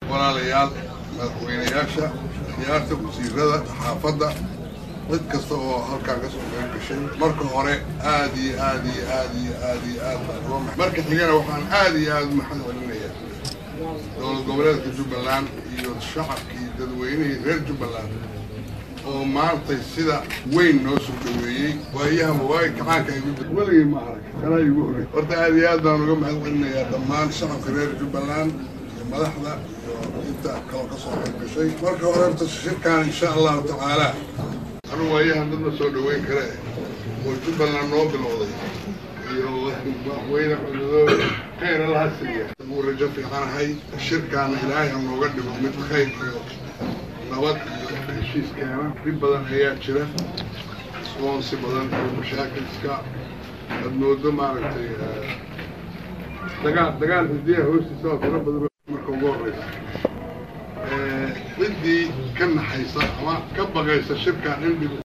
walaalayaal madaxweynayaasha siyaarta wasiirada xaafadda cid kasta oo halkaan kasoo qayb gashay marka hore aad iyo aad iyo aad iyo aad iyo aad baan uga ma marka xigana waxaan aad iyo aad maxad celinayaa dowlad goboleedka jubbaland iyo shacabkii dadweynihii reer jubbaland oo maantay sida weyn noo soo dhaweeyey waayahaba waay kacaanka igu weligay ma arag kanaa igu horey horta aad iyo aad baan uga mahad celinayaa dhammaan shacabka reer jubbaland iyo madaxda iyo inta kaloo kasoo qayb gashay marka hore horta shirkaan insha allahu tacaala anu waayahan dad ma soo dhaweyn kare oo jubbaland noo bilowday iyo madaxweyne cududooda khayr allaha siiya uu rajo fiicanahay shirkaana ilaahay ha nooga dhigo mid khayr iyo nabad iyo heshiis keena dhib badan ayaa jira isboonsi badan iyo mashaakilska aad moodo maaragtay dagaal dagaal hidiyaha hoostiisa oo tiro badan marka ugu horeysa ciddii ka naxaysa ama ka baqaysa shirkaan in dhib